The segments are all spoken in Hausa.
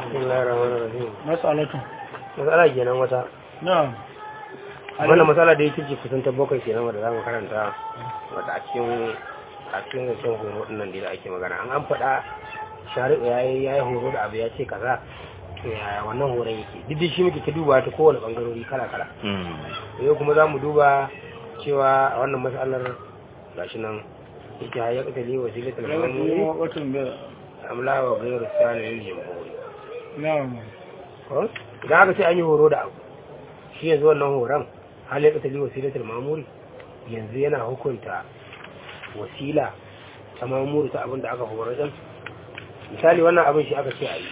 bismillahir rahmanir rahim mas'alatun matsala kenan wata na'am wannan matsala da yake kusan ta bakwai kenan wanda zamu karanta wata a cikin a cikin zancen horo din nan da ake magana an an faɗa shari'u yayi yayi horo da abu ya ce kaza to yaya wannan horon yake duk da shi muke ta duba ta kowane bangarori kala kala yau kuma zamu duba cewa a wannan matsalar gashi nan yake hayya katali wasilatul mamuri watan da amla wa ghayru salil jamhuri na'am ko idan aka ce an yi horo da abu shi yanzu wannan horon hal ya katali wasilatul mamuri yanzu yana hukunta wasila ta mamuri ta abin da aka horar din misali wannan abin shi aka ce a yi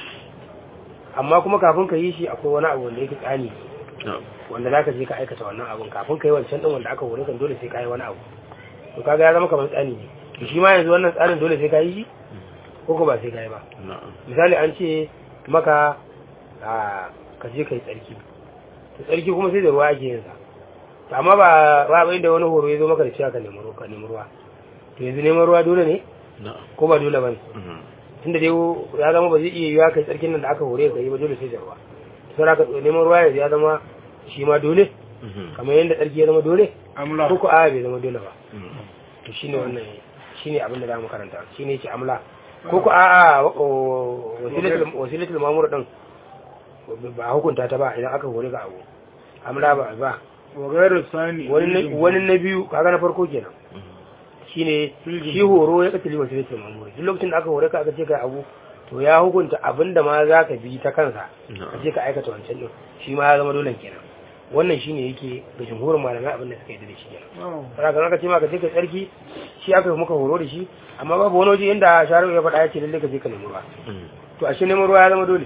amma kuma kafin ka yi shi akwai wani abu wanda yake tsani wanda za ka je ka aikata wannan abin kafin ka yi wancan din wanda aka hore kan dole sai ka yi wani abu to kaga ya zama kamar tsani ne to shi ma yanzu wannan tsarin dole sai ka yi shi ko ko ba sai ka yi ba misali an ce maka a ka je ka yi tsarki to tsarki kuma sai da ruwa ake yin sa to amma ba ba abin da wani horo ya zo maka da cewa ka nemi ruwa ka nemi ruwa to yanzu neman ruwa dole ne ko ba dole ba ne tunda dai ya zama ba zai iya yiwa kai tsarkin nan da aka hore ka yi ba dole sai da ruwa to sai ka neman ruwa yanzu ya zama shi ma dole kamar yadda tsarki ya zama dole amla ko ko a bai zama dole ba to shine wannan shine abin da za mu karanta shine yake amla ko ko a a wasilatul wasilatul mamur din ba a hukunta ta ba idan aka hore ga abu amla ba ba wa gairu sani wani na- wani na biyu kaga na farko kenan shine shi horo ya katali wasilatul mamur duk lokacin da aka hore ka aka ce ka abu to ya hukunta abin da ma za ka bi ta kansa ka je ka aikata wancan din shi ma ya zama dole kenan wannan shine yake ga jumhurin malamai abin da suka yi da shi kenan na'am saboda kan aka ce ma ka je ka tsarki shi aka yi muka horo da shi amma babu wani waje inda shari'a ya faɗa ya ce lalle ka je ka nemi ruwa to ashe neman ruwa ya zama dole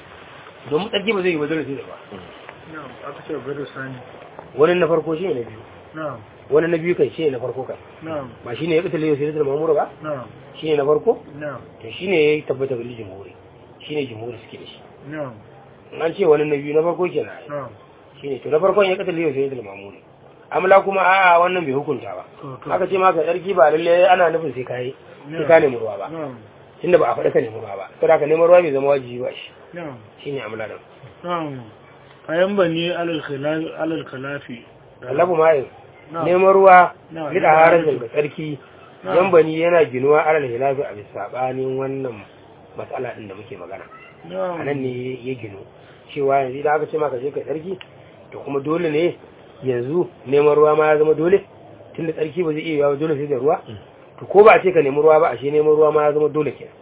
domin tsarki ba zai yi ba dole sai da ruwa na'am aka ce gairu sani wani na farko shi ne na biyu na'am wani na biyu kai shi ne na farko kai na'am ba shi ne ya katale yau sai da mamura ba na'am shi ne na farko na'am to shi ne ya tabbata ga jumhuri shi ne jumhuri suke da shi na'am in an ce wani na biyu na farko kenan ai. na'am shi ne to na farkon ya katale yau sai da mamuri amla kuma a'a wannan bai hukunta ba to to aka ce maka tsarki ba lalle ana nufin sai kai sai ka nemi ruwa ba na'am tunda ba a faɗi ka nemi ruwa ba saboda ka neman ruwa bai zama wajibi ba shi na'am shine amla din na'am kayan bani alal khilafi alal khilafi Allahu ma'in na'am neman ruwa Na'am. lida harajin ga tsarki Na'am. yan bani yana ginuwa alal hilafi a bisa sabanin wannan matsala din da muke magana a na'am nan ne ya ginu cewa yanzu idan aka ce maka je kai tsarki to kuma dole ne yanzu neman ruwa ma ya zama dole tunda tsarki ba zai iya yawa dole sai da ruwa to ko ba a ce ka nemi ruwa ba ashe neman ruwa ma ya zama dole kenan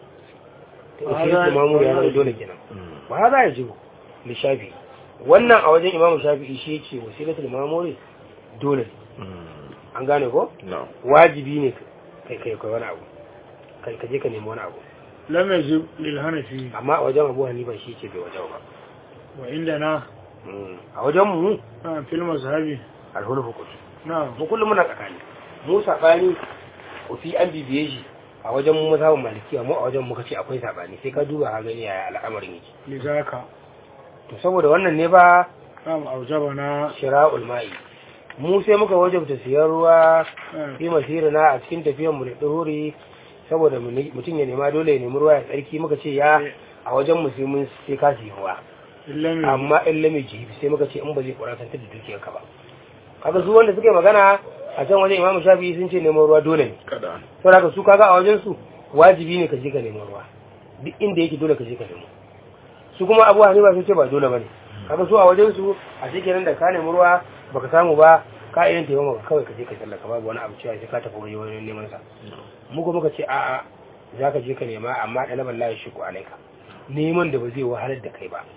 to Ba shi za- ne mamu ya ba zama za- dole kenan ba za a jibo lishafi wannan a wajen imamu shafi'i shi yake wasilatul mamuri dole ne an gane ko wajibi ne kai kai kai wani abu kai ka je ka nemi wani abu lam yajib lil hanafi amma a wajen abu hanifa shi ce bai wajen ba wa indana Mm. a wajen mu na'am fil mazhabi alhulu hukunci na'am mu kullum muna tsakani mu sabani ko fi an bibiye shi a wajen mu mazhabin malikiya mu a wajen muka ce akwai sabani sai ka duba ka gani yaya al'amarin yake lizaka to saboda wannan ne ba na'am aujabana shira'ul ma'i mu sai muka wajabta siyan ruwa na'am fi masirina a cikin tafiyan mu da duhuri saboda mu ne- mutum ya nema dole ya nemi ruwa ya tsarki muka ce ya a wajen mu sai mun sai ka siyi ruwa illam amma in lami jibi sai muka ce in ba zai kuratantar da dukiyar ka ba kaga su wanda suka yi magana a can wajen imamu shafi'i sun ce neman ruwa dole ne kada saboda haka su kaga a wajen su wajibi ne ka je ka neman ruwa duk inda yake dole ka je ka nemo su kuma abu hanifa sun ce ba dole bane kaga su a wajen su a cikin da ka nemi ruwa baka samu ba ka irin taimako maka kawai ka je ka sallaka babu wani abu cewa sai ka tafi wani wani neman sa mu kuma muka ce a'a za ka je ka nema amma ɗalaban layi shi ko alaika neman da ba zai wahalar da kai ba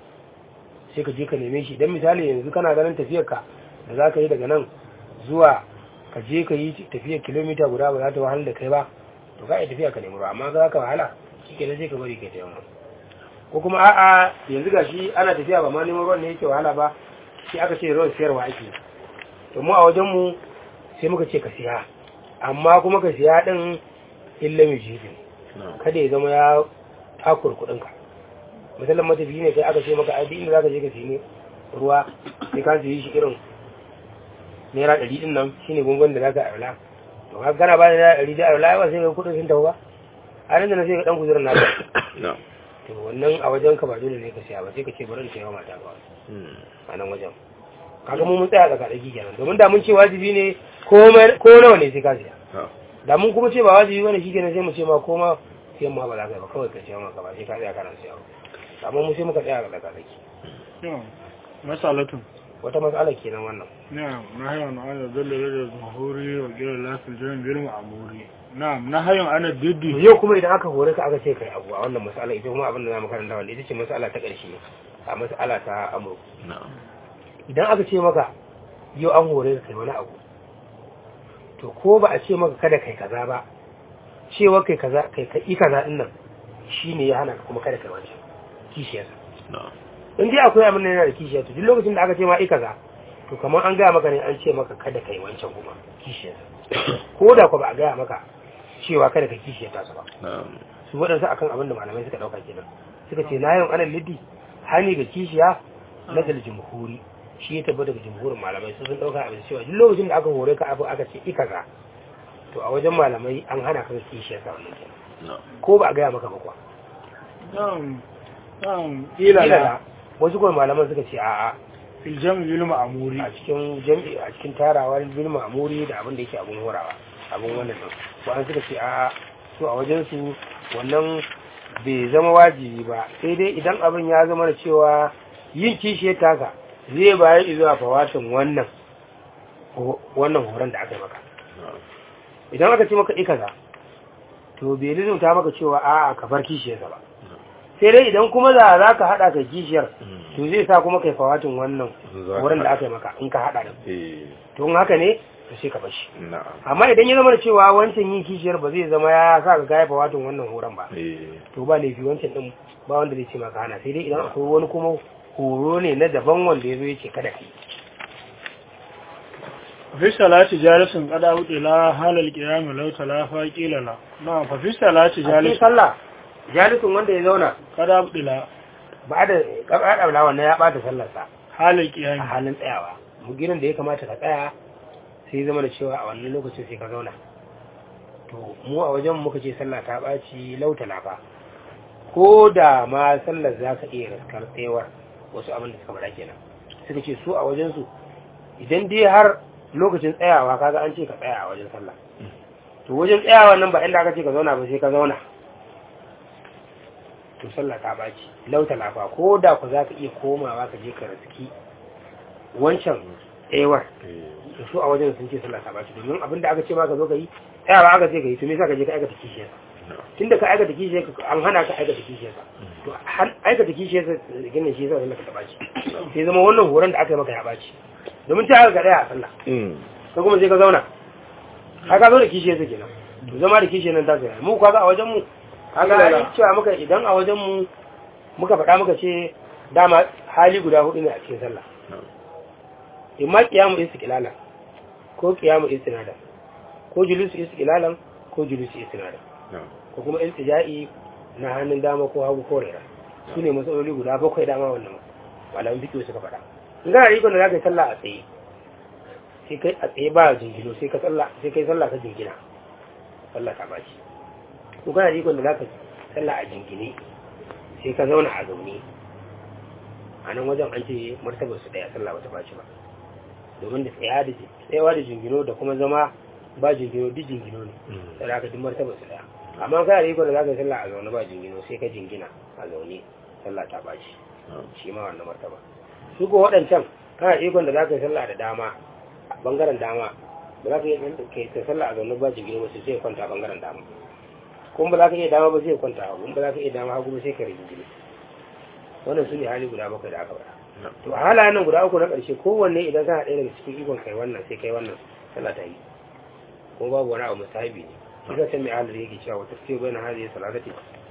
sai ka je ka neme shi dan misali yanzu kana ganin tafiyar ka da za ka yi daga nan zuwa ka je ka yi tafiyar kilomita guda ba za ta wahalar da kai ba to ka yi tafiya ka nemi ruwa amma za ka wahala shi kenan sai ka bari ka taimaka ko kuma a'a yanzu ga shi ana tafiya ba ma neman ruwan ne yake wahala ba sai aka ce ruwan siyarwa ake to mu a wajen mu sai muka ce ka siya amma kuma ka siya din illa mai jibin kada ya zama ya takur kuɗinka misalin matafiyi ne kai aka ce maka ai duk inda zaka je ka siyi ruwa sai ka siyi shi irin naira ɗari ɗin nan shine gungun da zaka aula to ka gana ba da naira ɗari da aula ba sai ka kuɗin sun tafi ba a nan da na sai ka ɗan guzurin naka to wannan a wajen ka ba dole ne ka siya ba sai ka ce bari in siya wa mata ba a nan wajen kaga mu mun tsaya daga daki kenan domin da mun ce wajibi ne ko ko nawa ne sai ka siya da mun kuma ce ba wajibi bane shikenan sai mu ce ma ko ma sai ma ba za ka yi ba kawai ka ce ma ka ba sai ka tsaya kana siya ba amma mu sai muka tsaya daga daki na'am masalatun wata matsala kenan wannan na'am nahayun ana dalla da zuhuri wa gira lafil jami'in bil ma'muri na'am nahayun ana to diddi yau kuma idan aka hore ka aka ce kai abu a wannan matsala ita kuma abin da zamu karanta wanda ita ce matsala ta ƙarshe a matsala ta amru idan aka ce maka yau an hore ka kai wani abu to ko ba a ce maka kada kai kaza ba cewa kai kaza kai ka yi kaza din nan shine ya hana ka kuma kada kai wancan kishiyarsa in dai akwai abin da yana da kishiya to duk lokacin da aka ce ma i kaza to kamar an gaya maka ne an ce maka kada kai wancan kuma kishiyarsa ko da ko ba a gaya maka cewa kada ka kishiyarta su ba su waɗansu akan abin da malamai suka ɗauka kenan suka ce na yin alal liddi hani ga kishiya na dal jumhuri shi ya tabbata daga jumhurin malamai su sun ɗauka abin cewa duk lokacin da aka hore ka abu aka ce i kaza to a wajen malamai an hana ka kishiyarsa wannan kenan ko ba a gaya maka ba kuwa na'am na'am Kila ila la, wasu kuma malaman suka ce a'a fil jami'in bil ma'muri a cikin jam'i a cikin tarawa bil ma'muri da abin da yake abun horawa abun wannan din wa'an suka ce a'a su a wajen su wannan bai zama wajibi ba sai dai idan abin ya zama da cewa yin kishiyar taka zai bayar zuwa fawatin wannan ho- wannan horon da aka yi maka idan aka ce maka ikaza to bai lizumta maka cewa a'a ka bar kishiyarsa ba sai dai idan kuma za za ka haɗa ka kishiyar to zai sa kuma kai fawatin wannan horon da aka yi maka in ka haɗa da to in haka ne to sai ka bar shi amma idan ya zama da cewa wancan yin kishiyar ba zai zama ya sa ka gaya fawatin wannan horon ba to ba laifi wancan din ba wanda zai ce maka hana sai dai idan akwai wani kuma horo ne na daban wanda ya zo ya ce kada ka yi fi salati jalisin qada la halal qiyam law talafa qila la na'am fa fi salati a cikin jalisin sallah jalisun wanda ya zauna qada la ba da ƙarƙar wannan ya ɓata sallarsa halal a qiyam halin tsayawa gidan da ya kamata ka tsaya sai zama da cewa a wannan lokacin sai ka zauna to mu a wajen muka ce sallah ta ɓaci lauta lafa ko da ma sallar za ka iya raskar tsayawar wasu abin da suka faɗa kenan suka ce su a wajensu idan dai har lokacin tsayawa kaga an ce ka tsaya a wajen sallah to wajen tsayawa nan ba inda aka ce ka zauna ba sai ka zauna to sallah ta ɓaci lauta lafa ko da ku za ka iya komawa ka je ka raski wancan tsayawar to su a wajen sun ce sallah ta ɓaci domin abin da aka ce ma ka zo ka yi tsayawa aka ce ka yi to me yasa ka je ka aikata kishiyar tunda ka aikata kishiyar ka an hana ka aikata kishiyar ka to har aikata kishiyar ka ginin shi yasa sallah ka ta ɓaci sai zama wannan horon da aka yi maka ya ɓaci domin ta aka ga ɗaya a sallah ka kuma sai ka zauna ka ka zo da kishiyar sa kenan to zama da kishiyar nan ta sai mu kaga a wajen mu kaga ai cewa muka idan a wajen mu muka faɗa muka ce dama hali guda hudu ne a cikin sallah imma qiyamu istiqlala ko qiyamu istinada ko julusu istiqlalan ko julusu istinada ko kuma iltija'i na hannun dama ko hagu ko rera su ne matsaloli guda bakwai dama wannan malamin fiƙo suka faɗa in kana da ikon da za ka yi sallah a tsaye sai kai a tsaye ba jingino sai ka sallah sai kai sallah ka jingina sallah ta baci ko kana da ikon da za ka sallah a jingine sai ka zauna a zaune a nan wajen an ce martabar su daya sallah bata baci ba domin da tsaya da tsayawa da jingino da kuma zama ba jingino duk jingino ne sai da aka duk martabar su daya amma kana da ikon da za ka yi sallah a zaune ba jingino sai ka jingina a zaune sallah ta baci shi ma wannan martaba su ko waɗancan kana ikon da za ka yi sallah da dama a bangaren dama ba za ka yi kai ta sallah a zaune ba jigiri ba sai kwanta a bangaren dama kuma ba za ka iya dama ba sai kwanta hagu ba za ka iya dama hagu ba sai ka rigingiri wannan su ne hali guda bakwai da aka faɗa to a halayen nan guda uku na ƙarshe kowanne idan kana ɗaya daga cikin ikon kai wannan sai kai wannan sallah ta yi kuma babu wani abu musahabi ne shi ka san mai halar yake cewa wata sai bayan hali salatati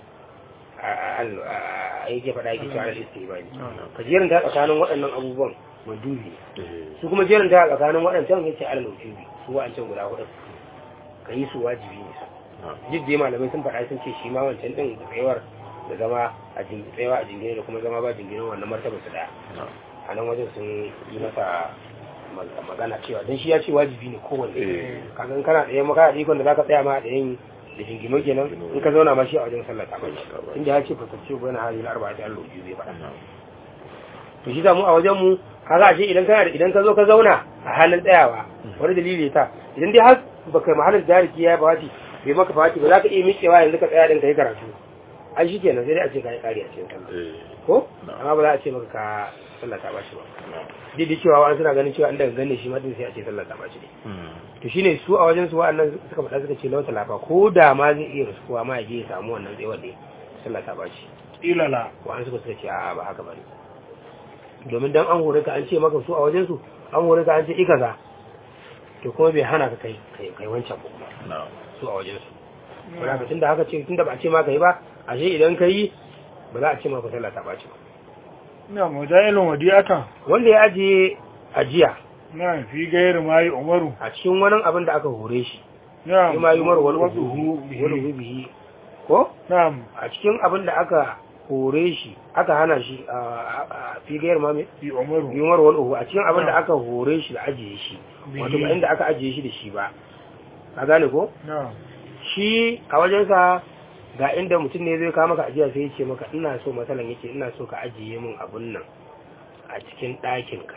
a yake faɗa yake cewa al-istihbari ka jerin ta tsakanin waɗannan abubuwan mandubi su kuma jerin ta tsakanin waɗancan yace al-mawjubi su wa'ancan guda hudu ka yi su wajibi ne su duk dai malamai sun faɗa sun ce shi ma wancan din da tsayawar da zama a jingine tsayawa a jingine da kuma zama ba jingine wannan martaba su daya a nan wajen sun yi masa magana cewa don shi ya ce wajibi ne kowanne kaga kana ɗaya maka da ikon da zaka tsaya ma da yin da shingimo kenan in ka zauna ma shi a wajen sallah ta bace inda ya ce fasarce bayan hadin arba'a ta allo biyu zai faɗa to shi da mu a wajen mu kaga ashe idan kana da idan ka zo ka zauna a halin tsayawa wani dalili ta idan dai har baka mahallin jariki ya fawati bai maka fawati ba za ka iya miƙewa yanzu ka tsaya din ka yi karatu ai shi kenan sai dai a ce ka yi ƙari a cikin sallah ko amma ba za a ce maka ka sallah ta bashi ba duk da cewa wani suna ganin cewa an daga ganin shi ma din sai a ce sallah ta bashi ne to shine su a wajen su wa'annan suka faɗa suka ce lauta lafa ko da ma zai iya rasuwa ma ya je ya samu wannan tsayuwar ne sallah ta bashi ilala wa'an suka suka ce a'a ba haka bane domin dan an hore ka an ce maka su a wajen su an hore ka an ce ikaza to kuma bai hana ka kai kai kai wancan ba kuma su a wajen su wala ka tunda haka ce tunda ba a ce ma kai ba ashe idan kai ba za a ce maka sallah ta baci ba na mujailun wadiyata wanda ya ajiye ajiya na fi gairu mai umaru a cikin wani abin da aka hore shi na shi ma yi mara wani wasu uhu wani bihi ko na a cikin abin da aka hore shi aka hana shi a figayar ma mai fi umaru yunwar wani uhu a cikin abin da aka hore shi da ajiye shi wato ba inda aka ajiye shi da shi ba a gane ko na shi a wajensa ga inda mutum ne zai kawo maka ajiya sai ya ce maka ina so matsalan yake ina so ka ajiye min abun nan a cikin ɗakinka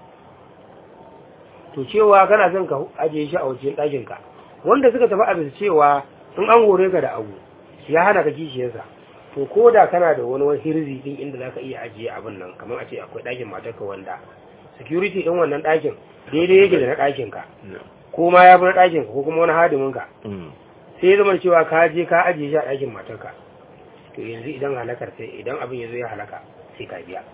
to cewa kana son ka ajiye shi a wajen ɗakinka wanda suka tafi a bisa cewa in an hore ka da abu ya hana ka kishiyarsa to ko da kana da wani wani hirzi din inda za ka iya ajiye abin nan kamar a ce akwai ɗakin matarka wanda security ɗin wannan ɗakin daidai yake da na ɗakinka ko ma ya fi na ɗakinka ko kuma wani hadiminka sai ya zama cewa ka je ka ajiye shi a ɗakin matarka to yanzu idan halakar sai idan abin ya zo ya halaka sai ka biya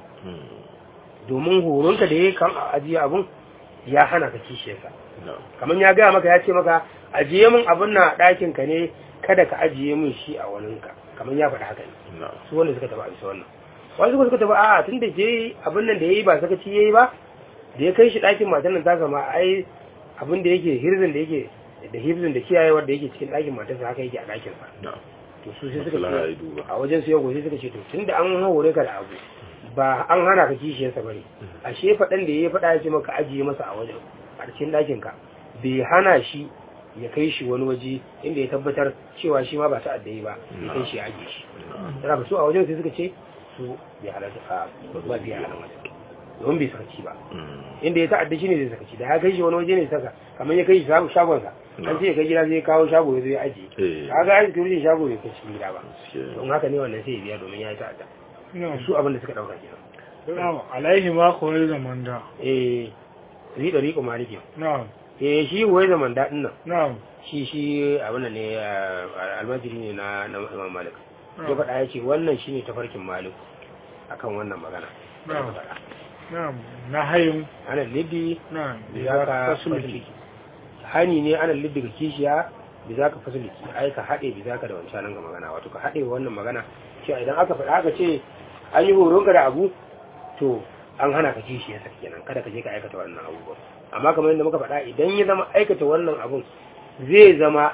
domin horonka da ya kan ajiye abin ya hana ka kishiyarsa kamar ya gaya maka ya ce maka ajiye min abin na ɗakin ka ne kada ka ajiye min shi a waninka kamar ya faɗa haka ne su wanda suka taɓa a bisa wannan wasu kuma suka taɓa a tun da je abin nan da ya yi ba sakaci ya yi ba da ya kai shi ɗakin matan nan ta sama ai abin da yake hirzin da yake da hifzin da kiyayewar da yake cikin ɗakin matarsa haka yake a ɗakin sa to su sai suka ce a wajen su yau sai suka ce to tunda an hore ka da abu ba an hana ka kishiyarsa bane ashe faɗan da ya faɗa ya ce maka ajiye masa a wajen a cikin ɗakin ka bai hana shi ya kai shi wani waje inda ya tabbatar cewa shi ma ba ta addayi ba ya kai shi ya ajiye shi da su a wajen sai suka ce su bai halatta a ba biya halatta wajen don bai sakaci ba inda ya ta'adda shi ne zai sakaci da ya kai shi wani waje ne saka kamar ya kai shi shagonsa an ce ya kai gida zai kawo shago ya zo ya ajiye kaga an security shago bai kai cikin gida ba don haka ne wannan sai ya biya domin ya yi ta'adda su abin da suka dauka kenan na'am alaihi ma kawai zaman da eh zai da riƙo maliki na'am eh shi wai zaman daɗin nan na'am shi shi abin nan ne almajiri ne na na imam malik ya faɗa ya ce wannan shine tafarkin malik akan wannan magana na'am na'am na hayin ana liddi na'am bi za ka fasuliki hani ne ana liddi ga kishiya bi za ka fasuliki ai ka haɗe bi za ka da wancan nan ga magana wato ka haɗe wannan magana cewa idan aka faɗa aka ce an yi horon ka da abu to an hana ka kishiya sa kenan kada ka je ka aikata wannan abubuwa amma kamar yadda muka faɗa idan ya zama aikata wannan abun zai zama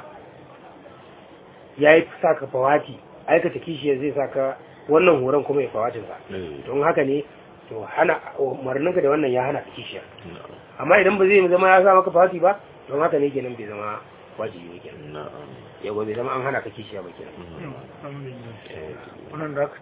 ya yi sa ka fawati aikata kishiyar zai sa ka wannan horon kuma ya fawatin sa don haka ne to hana umarninka da wannan ya hana ka kishiya amma idan ba zai zama ya sa maka fawati ba don haka ne kenan bai zama wajibi ne kenan yawa bai zama an hana ka kishiya ba kenan alhamdulillah wannan da aka